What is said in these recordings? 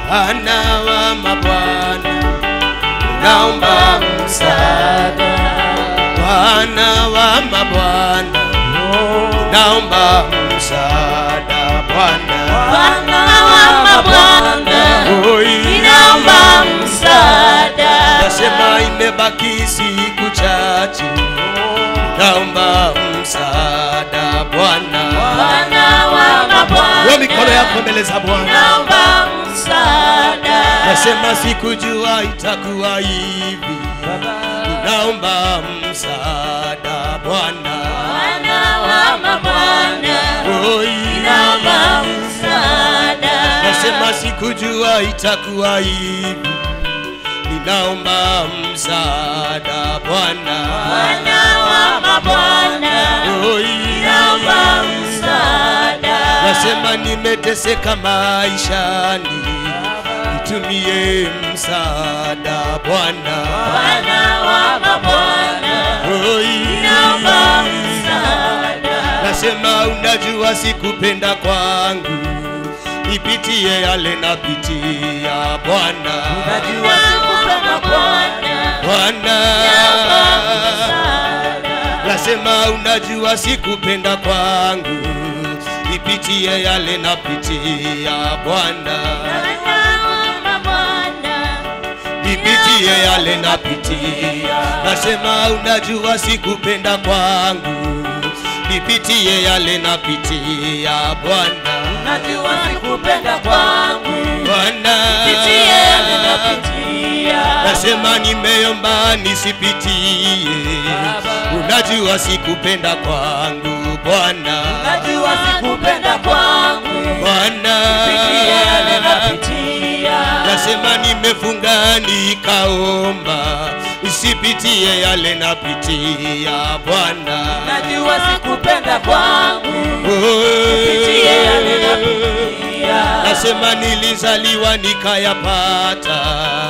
Bwana wa mabwana, naomba msaada. Bwana wa mabwana, naomba msaada. Bwana Bwana wa mabwana, Oi. ninaomba msaada. Nasema imebaki siku chache, naomba msaada Bwana. Bwana wa mabwana, Wewe mikono yako mbele za Bwana. ninaomba msaada. Nasema sikujua itakuwa hivi, naomba msaada Bwana. Bwana wa mabwana, Oi. ninaomba msaada. Nasema sikujua itakuwa hivi, ninaomba msaada Bwana. Bwana wa mabwana, Oi. ninaomba msaada. Nasema nimeteseka maishani, nitumie msaada Bwana. Bwana wa mabwana, Oi. ninaomba msaada. Nasema unajua sikupenda kwangu, nipitie yale napitia Bwana. Najua sikupenda Bwana, Bwana, msaada. nasema unajua sikupenda kwangu, nipitie yale napitia Bwana. Bwana wa mabwana, nipitie yale napitia. Nasema unajua sikupenda kwangu, nipitie yale napitia Bwana. najua sikupenda kwangu, Bwana, pitie yale napitia. nasema nimeomba nisipitie. Unajua sikupenda kwangu Bwana, Najua sikupenda kwangu, Bwana, pitie yale napitia. nasema nimefunga nikaomba, isipitie yale napitia Bwana. Najua sikupenda kwangu, pitie yale napitia. Nasema nilizaliwa nikayapata,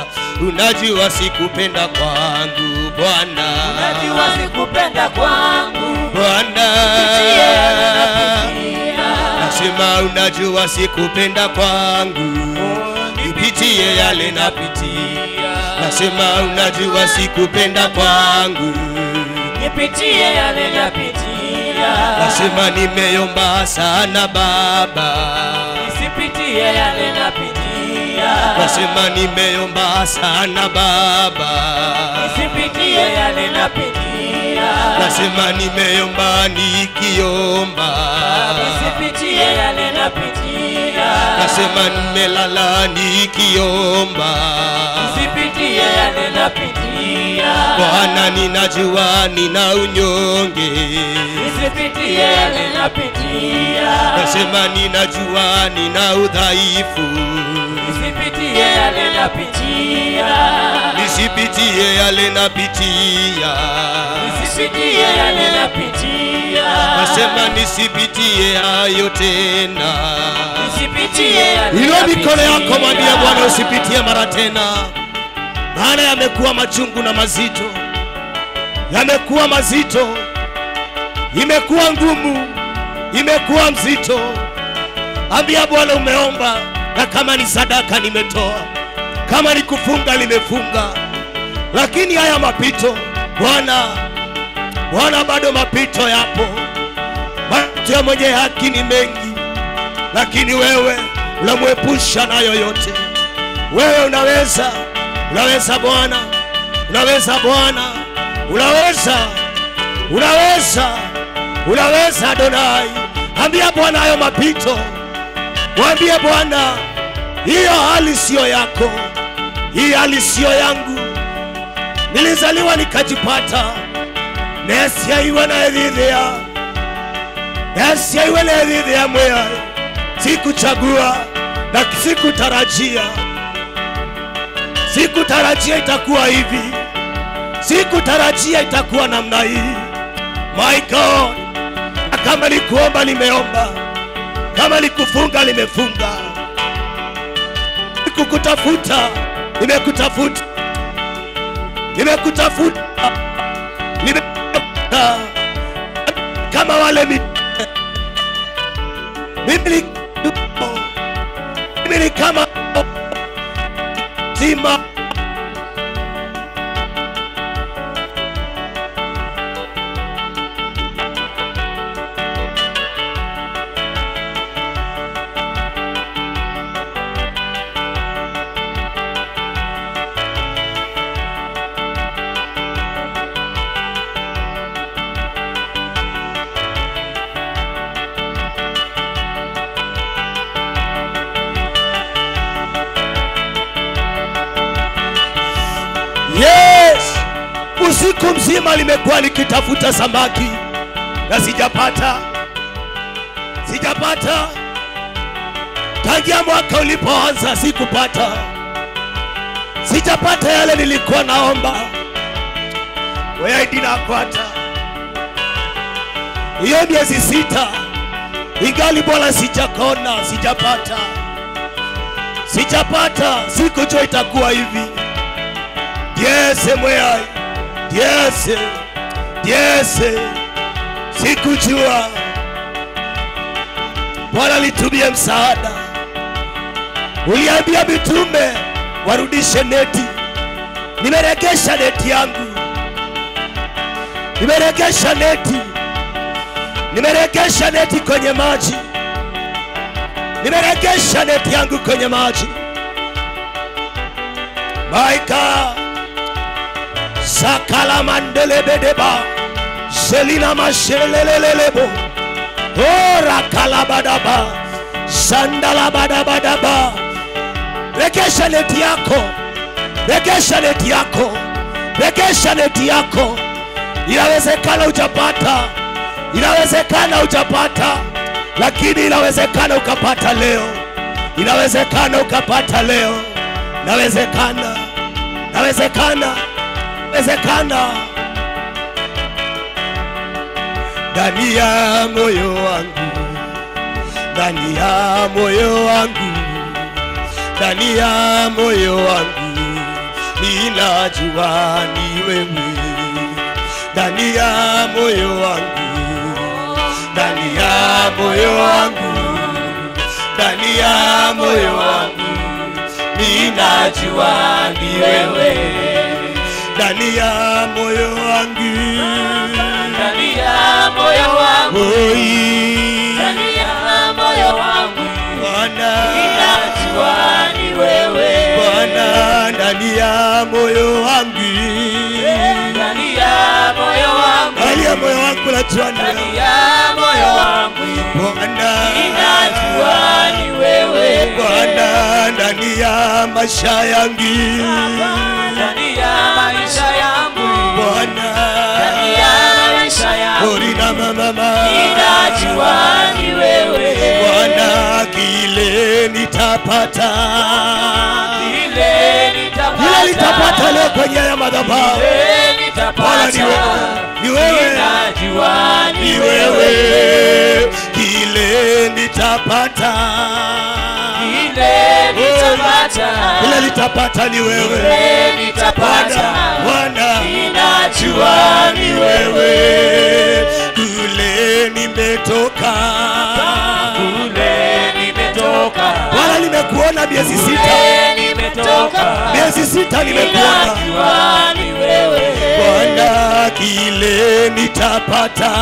unajua sikupenda kwangu Bwana, Najua sikupenda kwangu, Bwana. pitie yale napitia. Nasema unajua sikupenda kwangu, nipitie yale napitia. Nasema unajua sikupenda kwangu, Nipitie yale napitia. nasema nimeomba sana Baba, Nisipitie yale napitia. nasema nimeomba sana Baba. Nisipitie yale napitia. Nasema nimeomba nikiomba, Nisipitie yale napitia. nasema nimelala nikiomba. Nisipitie yale napitia. Bwana, ninajua nina unyonge, Nisipitie yale napitia. nasema ninajua nina udhaifu, Nisipitie yale napitia. nisipitie yale napitia. Nisipitie yale napitia. Nasema nisipitie hayo tena. Nisipitie yale Inua mikono yako, napitia. mwambie Bwana usipitie mara tena, maana yamekuwa machungu na mazito, yamekuwa mazito, imekuwa ngumu, imekuwa mzito. Ambia Bwana umeomba, na kama ni sadaka nimetoa, kama ni kufunga nimefunga, lakini haya mapito Bwana, Bwana, bado mapito yapo. Mapito ya mwenye haki ni mengi, lakini wewe unamwepusha nayo yote. Wewe unaweza, unaweza Bwana, unaweza Bwana, unaweza, unaweza, unaweza Adonai. Ambia Bwana hayo mapito, mwambie Bwana, hiyo hali siyo yako, hii hali siyo yangu. Nilizaliwa nikajipata, nesiaiwe naethithia nesiaiwe naethithia mweyae sikuchagua na sikutarajia, sikutarajia itakuwa hivi, sikutarajia itakuwa namna hii. My God, na kama ni kuomba nimeomba, kama ni kufunga nimefunga, kukutafuta nimekutafuta, nimekutafuta, nimekutafuta kama wale mi mimi ni mimi ni kama mzima yes usiku mzima limekuwa likitafuta samaki na sijapata sijapata tangia mwaka ulipoanza sikupata sijapata yale nilikuwa naomba weaidinakwata hiyo miezi sita ingali bwana sijakona sijapata sijapata sikujua itakuwa hivi Diese mweyai Diese Diese sikujua Bwana litumie msaada uliambia mitume warudishe neti nimeregesha neti yangu nimeregesha neti nimeregesha neti kwenye maji nimeregesha neti yangu kwenye maji my God sakala mandelebedeba selina mashelelelelebo ora kalabadaba sandalabadabadaba regesha neti yako regesha neti yako regesha neti yako inawezekana ujapata inawezekana ujapata lakini inawezekana ukapata leo inawezekana ukapata leo inawezekana inawezekana inawezekana ndani ya moyo wangu ndani ya moyo wangu ndani ya moyo wangu ninajua ni wewe ndani ya moyo wangu ndani ya moyo wangu ndani ya moyo wangu ninajua ni wewe ndani ya moyo wangu ndani ya moyo wangu oi ndani ya moyo wangu Bwana ninajua ni wewe Bwana ndani ya moyo wangu ndani ya moyo wangu ndani ya moyo wangu najua ni ndani wewe ya moyo wangu Bwana ninajua ni wewe Bwana ndani ya maisha yangu ndani ya maisha yangu Bwana ndani ya maisha yangu Orina mama ninajua ni wewe Bwana kile nitapata kile kile nitapata leo kwenye ya madhabahu Kile Bwana ni nitapata wewe ni wewe ninajua ni wewe kile nitapata kile nitapata kile nitapata ni wewe kile nitapata Bwana ninajua ni wewe kule nimetoka kule nimetoka Bwana nimekuona miezi sita kule nimetoka miezi sita nimekuona ninajua ni wewe Bwana kile nitapata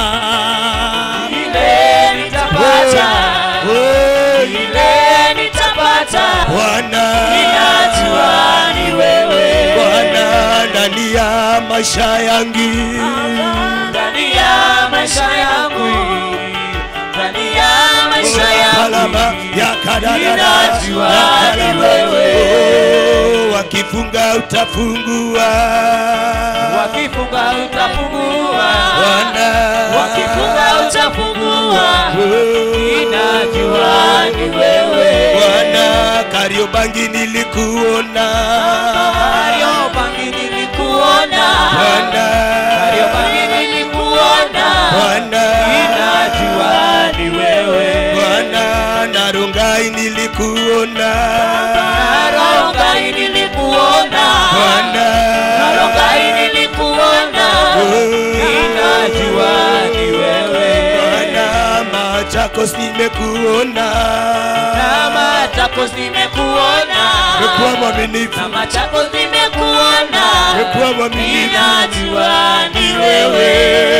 kile nitapata Oh, kile nitapata Bwana ninajua ni wewe Bwana ndani ya maisha yangu ndani ya maisha yangu ndani ya maisha kalama yangu ya kadadada Ninajua ya ni kalama wewe. Oh, wakifunga utafungua wakifunga utafungua Bwana wakifunga utafungua Oh, ninajua ni wewe Bwana Kariobangi nilikuona Kariobangi nilikuona Bwana Kariobangi nilikuona Bwana ninajua ni wewe Bwana Narungai nilikuona Narongai nilikuona Bwana Narongai nilikuona ninajua ni wewe Bwana Machakos nimekuona na Machakos nimekuona umekuwa mwaminifu, na Machakos nimekuona, umekuwa mwaminifu. ninajua ni wewe.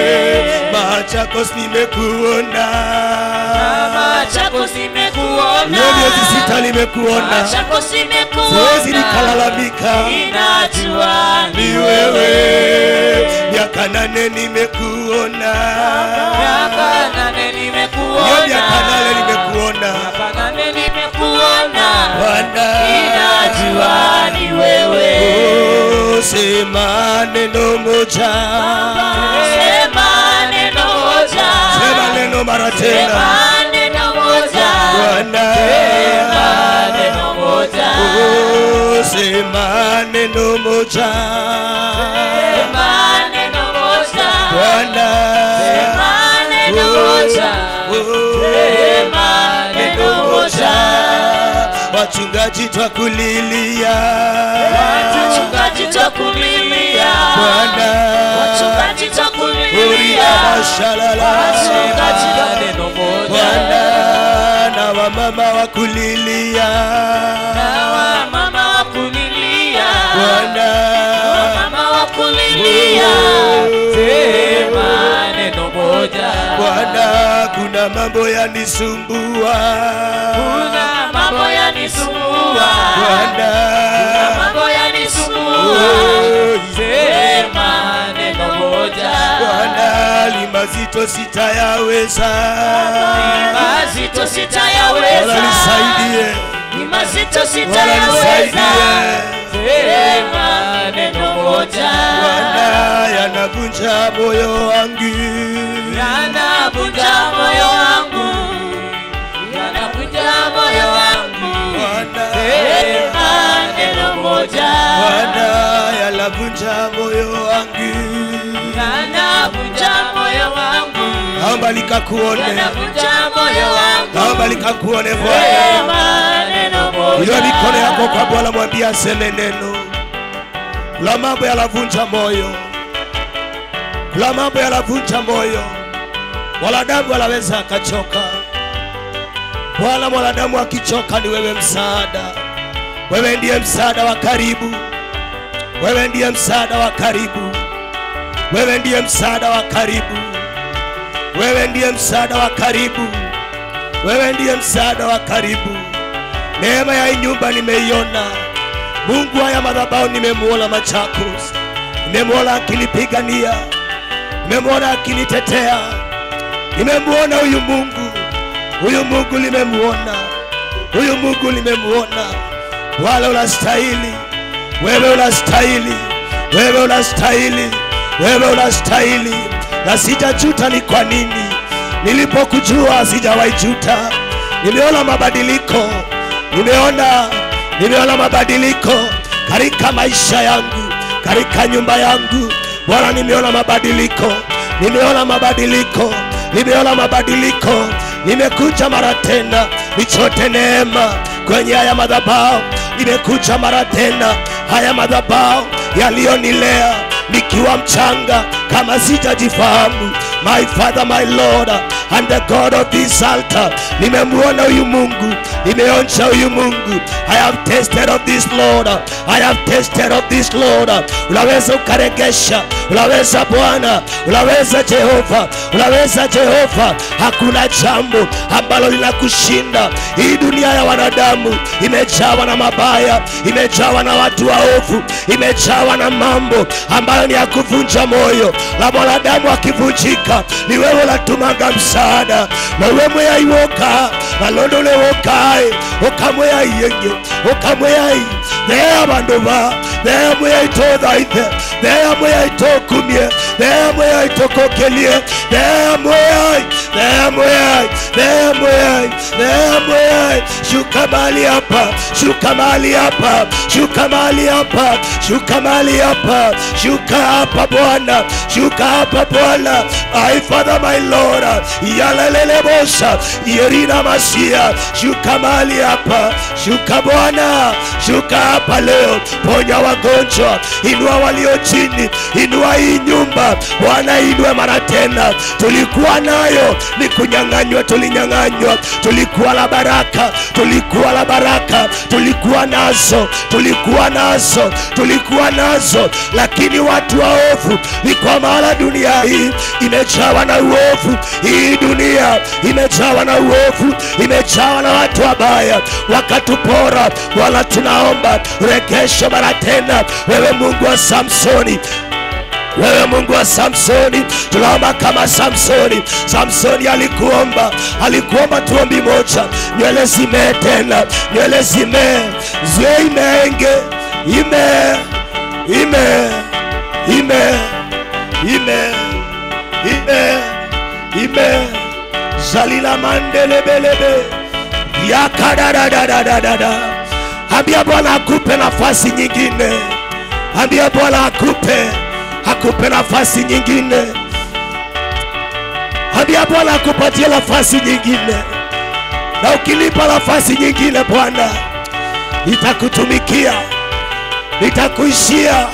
Machakos nimekuona, Na Machakos nimekuona, hiyo miezi sita nimekuona, Machakos nimekuona, siwezi nikalalamika, ninajua ni wewe. Miaka nane nimekuona, Miaka nane nimekuona, hiyo miaka nane nimekuona, Miaka nane nimekuona, Bwana ninajua ni wewe. Oh, sema neno moja, Sema neno moja, sema neno mara tena, Sema neno moja, Bwana Sema neno moja, Oh, sema neno moja, Sema neno moja, Bwana Sema neno moja, Oh, Sema neno moja. wachungaji twakulilia Wachungaji twakulilia, Bwana wachungaji Uria twakulilia, mashalala wachungaji wa neno moja, Bwana na wamama wakulilia na wamama wakulilia, Bwana wamama wakulilia, sema neno moja. Bwana kuna mambo yanisumbua Kuna mambo yanisumbua, Bwana mambo yanisumbua, Oh, sema neno moja. Bwana limazito sitayaweza mazito Bwana sitayaweza, nisaidie ni mazito Bwana sitayaweza, nisaidie sema neno moja, Bwana yanavunja moyo wangu yanavunja moyo wangu, yanavunja moyo wangu, Bwana sema neno moja, Bwana yanavunja moyo wangu yanavunja moyo wangu, naomba likakuone yanavunja moyo wangu, naomba likakuone Bwana sema neno moja, Inua mikono yako kwa Bwana, mwambie aseme neno. Kuna mambo yanavunja moyo, kuna mambo yanavunja moyo. Mwanadamu anaweza akachoka. Bwana, mwanadamu akichoka, ni wewe msaada. Wewe ndiye msaada wa karibu, wewe ndiye msaada wa karibu, wewe ndiye msaada wa karibu, wewe ndiye msaada wa karibu, wewe ndiye msaada wa karibu. Neema ya hii nyumba nimeiona. Mungu haya madhabahu nimemuona Machakos, nimemuona akinipigania, nimemuona akinitetea, nimemuona huyu Mungu, huyu Mungu nimemuona, huyu Mungu nimemuona. Wala unastahili, wewe unastahili, wewe unastahili, wewe unastahili, na sijajuta ni kwa nini. Nilipokujua sijawahi juta, nimeona mabadiliko nimeona nimeona mabadiliko katika maisha yangu katika nyumba yangu bwana nimeona mabadiliko nimeona mabadiliko nimeona mabadiliko nimekuja mara tena nichote neema kwenye haya madhabahu nimekuja mara tena haya madhabahu yaliyonilea nikiwa mchanga kama sijajifahamu my father my lord and the god of this altar nimemwona huyu mungu nimeonja huyu mungu i have tasted of this lord i have tasted of this lord unaweza ukaregesha unaweza bwana unaweza jehova unaweza jehova hakuna jambo ambalo linakushinda hii dunia ya wanadamu imejawa na mabaya imejawa na watu waovu imejawa na mambo ambayo ni ya kuvunja moyo na mwanadamu akivunjika ni wewe unatumanga msaada na we mweyaiwoka nalondolewokae okamweyaiyenye okamweyai thea bandu ba thea mweyaitothaithe thea mweyaitokumie thea mweyaitokokelie thea mweyai thea mweyai thea mweyai thea mweyai shuka mali hapa shuka mali hapa shuka mali hapa shuka mali hapa shuka hapa bwana shuka hapa bwana my father my lord yalelelebosha yerina masia shuka mali hapa shuka bwana shuka hapa leo ponya wagonjwa inua walio chini inua hii nyumba bwana inue mara tena tulikuwa nayo ni kunyang'anywa tuli tulinyang'anywa tulikuwa na baraka tulikuwa na baraka tulikuwa nazo tulikuwa nazo tulikuwa nazo lakini watu waovu ni kwa maana dunia hii imejawa na uovu hii dunia imejawa na uovu imejawa na watu wabaya wakatupora wala tunaomba regesho mara tena wewe mungu wa samsoni wewe mungu wa samsoni tunaomba kama samsoni samsoni alikuomba alikuomba tuombi moja nywele zimee tena nywele zimee zwe imeenge ime ime ime ime ime ime zalila mandelebelebe yakadadadadadada ambia bwana akupe nafasi nyingine ambia bwana akupe akupe nafasi nyingine ambia bwana akupatie nafasi nyingine na ukinipa nafasi nyingine bwana nitakutumikia nitakuishia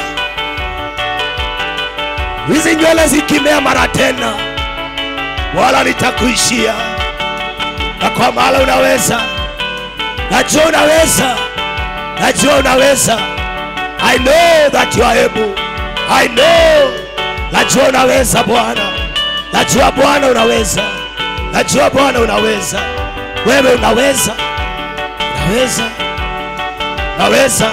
hizi nywele zikimea mara tena wala nitakuishia na kwa maana unaweza najua unaweza najua unaweza i know that you are able i know najua unaweza bwana najua bwana unaweza najua bwana unaweza wewe unaweza unaweza naweza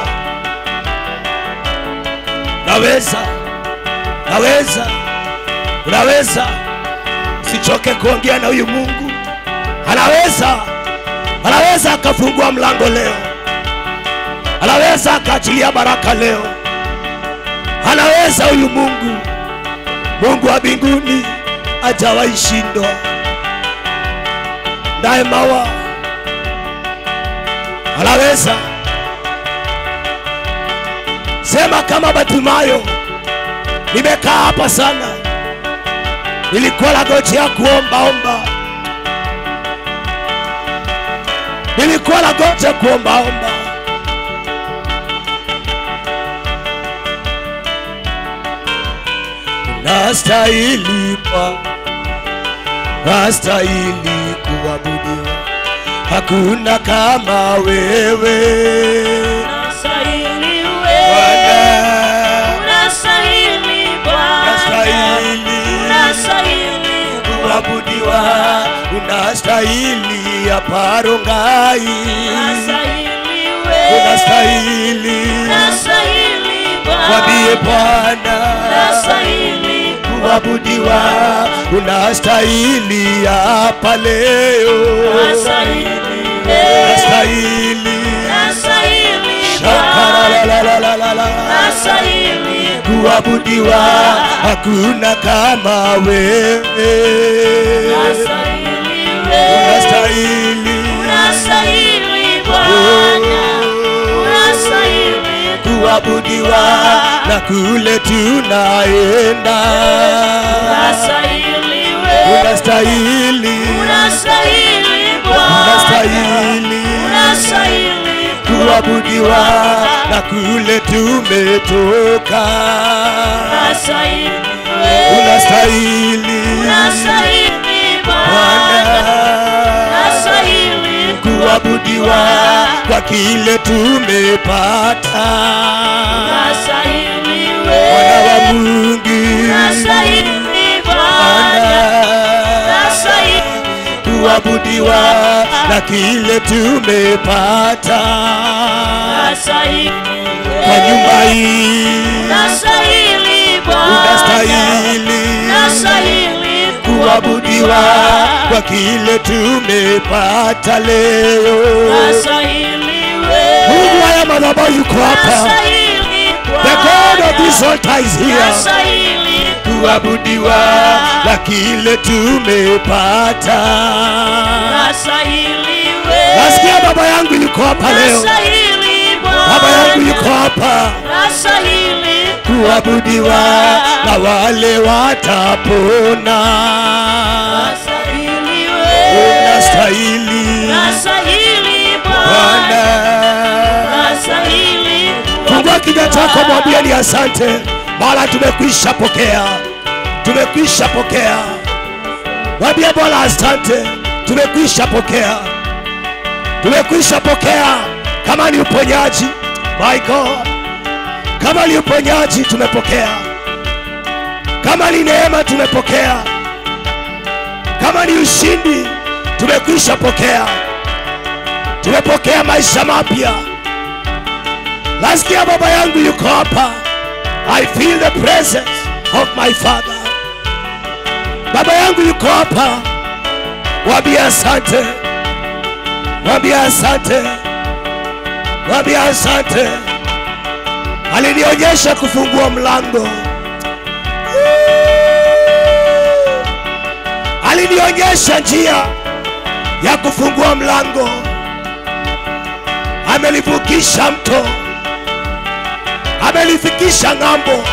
naweza naweza unaweza usichoke kuongea na huyu mungu anaweza anaweza akafungua mlango leo anaweza akaachilia baraka leo anaweza huyu mungu mungu wa mbinguni ajawahi shindwa ndaye mawa anaweza sema kama batimayo nimekaa hapa sana nilikuwa nagojea kuombaomba nilikuwa nagoja kuombaomba nastahili pa nastahili kuabudiwa hakuna kama wewe Unastahili Bwana. wewe. Unastahili Bwana. Unastahili Unastahili kuabudiwa unastahili aparongai Unastahili wewe. unastahili Unastahili Bwana. mwambie bwana Unastahili kuabudiwa unastahili hapa leo Unastahili wewe. unastahili Unastahili Bwana. shakaralalalala Unastahili kuabudiwa hakuna kama wewe Unastahili wewe. unastahili Unastahili Bwana. Unastahili kuabudiwa na kule tunaenda Unastahili wewe. unastahili Unastahili Bwana. unastahili Unastahili kuabudiwa na kule tumetoka Unastahili wewe. unastahili Unastahili Bwana Bwana. Unastahili kuabudiwa kwa kile tumepata Unastahili mwana wa wewe. Mungu Unastahili Bwana. Bwana Unastahili kuabudiwa na kile tumepata Unastahili kwa wewe. nyumba hii Unastahili Bwana. unastahili Unastahili kuabudiwa kwa kile tumepata leo. Unastahili wewe. Mungu haya madhabahu yuko hapa, Unastahili the God of Bwana. this altar is here, Unastahili kuabudiwa na kile tumepata. Unastahili wewe. Nasikia baba yangu yuko hapa leo, Unastahili baba yangu Bwana. yuko hapa Unastahili kuabudiwa na wale watapona. Unastahili wewe. Unastahili Unastahili Bwana. Bwana. Unastahili Fungua kinywa chako, mwambie ni asante, maana tumekwisha pokea, tumekwisha pokea. Mwambie Bwana asante, tumekwisha pokea tumekwisha pokea kama ni uponyaji my god kama ni uponyaji tumepokea kama ni neema tumepokea kama ni ushindi tumekwisha pokea tumepokea maisha mapya nasikia baba yangu yuko hapa i feel the presence of my father baba yangu yuko hapa mwambie asante mwambie asante mwambie asante alinionyesha kufungua mlango alinionyesha njia ya kufungua mlango amelivukisha mto amelifikisha ng'ambo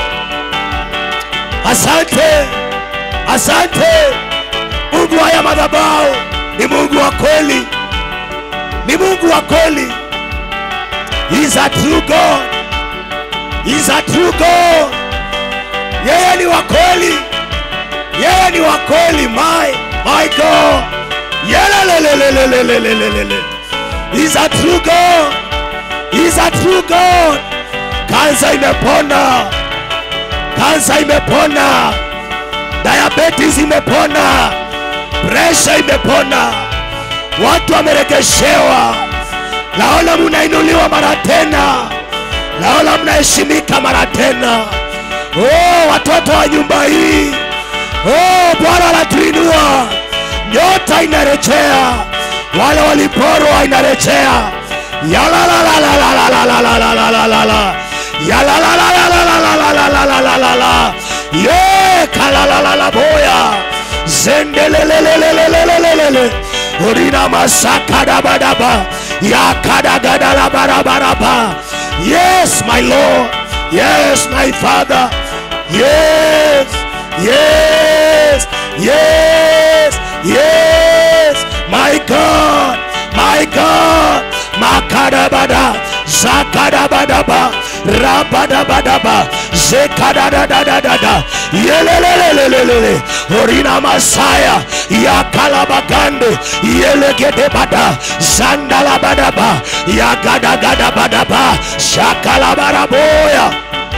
asante asante mungu haya madhabao ni mungu wa kweli ni mungu wa kweli He is a true God. He is a true God. Yeye ni wa kweli. Yeye ni wa kweli. My, my God. Yelelelelelelelelelele. He is a true God. He is a true God. Kansa imepona. Kansa imepona. Diabetes imepona. Presha imepona. Watu wameregeshewa. Naona mnainuliwa mara tena, naona mnaheshimika mara tena. Oh, watoto wa nyumba hii, oh, Bwana anatuinua, nyota inarejea, wale waliporwa inarejea. Yalalalalalalalalalalalala. Yalalalalalalalalalalalala. Ye kalalalalaboya zendelelelelelelelelele urina masakadabadaba yakadagadalabarabaraba yes my lord yes my father yes yes yes yes my god my god makadabada zakadabadaba rabadabadaba zekadadadadadada yelelelelelelele orina masaya yakalabagande yelegedebada zandalabadaba yagadagadabadaba shakalabaraboya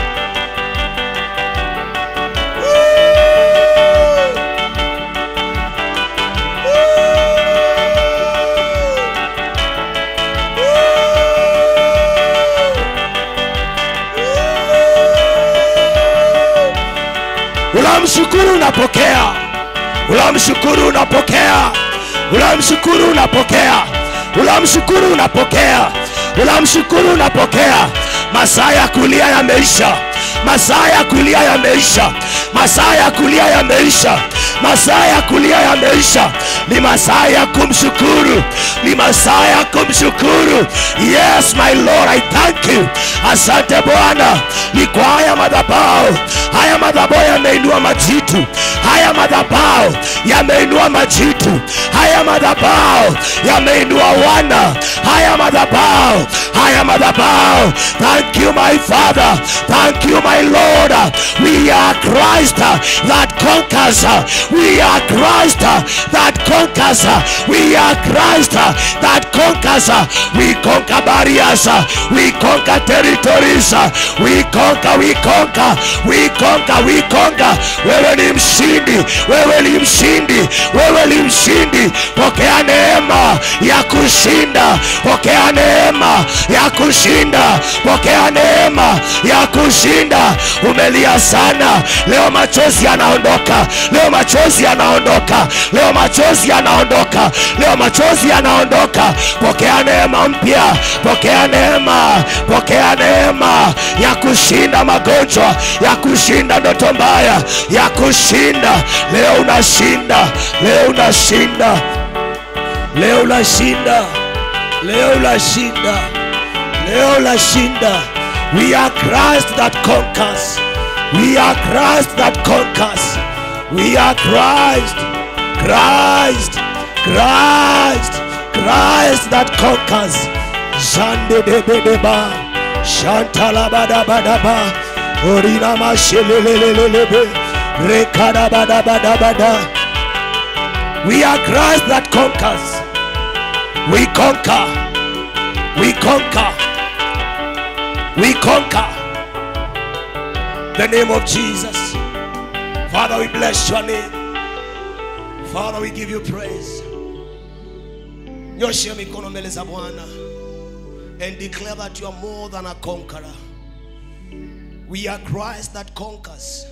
unamshukuru unapokea unamshukuru unapokea unamshukuru unapokea unamshukuru unapokea unamshukuru unapokea masaa ya kulia yameisha masaa ya kulia yameisha masaa ya kulia yameisha masaa ya kulia yameisha ni masaa ya kumshukuru ni masaa ya kumshukuru yes my lord i thank you asante bwana ni kwa haya madhabao haya madhabao yameinua majitu haya madhabao yameinua majitu haya madhabao yameinua wana haya madhabao haya madhabao thank you my father thank you my lord we are christ that conquers we are christ that conquers we are christ that conquers we conquer barriers we conquer territories we conquer we conquer we conquer we conquer wewe ni mshindi wewe ni mshindi wewe ni mshindi pokea neema ya kushinda pokea neema ya kushinda pokea neema ya kushinda umelia sana leo machozi yanaondoka leo machozi yanaondoka leo machozi yanaondoka leo machozi yanaondoka pokea neema mpya pokea neema pokea neema ya kushinda magonjwa ya kushinda ndoto mbaya ya kushinda leo unashinda leo unashinda leo unashinda leo unashinda leo unashinda we are christ that conquers we are christ that conquers we are christ christ christ christ that conquers jandedebedeba shantalabadabadaba orina mashelelelelebe rekadabadabadabada We are Christ that conquers. We conquer. We conquer. We conquer. The name of Jesus. Father, we bless your name. Father, we give you praise. Nyosha mikono mbele za Bwana and declare that you are more than a conqueror. We are Christ that conquers.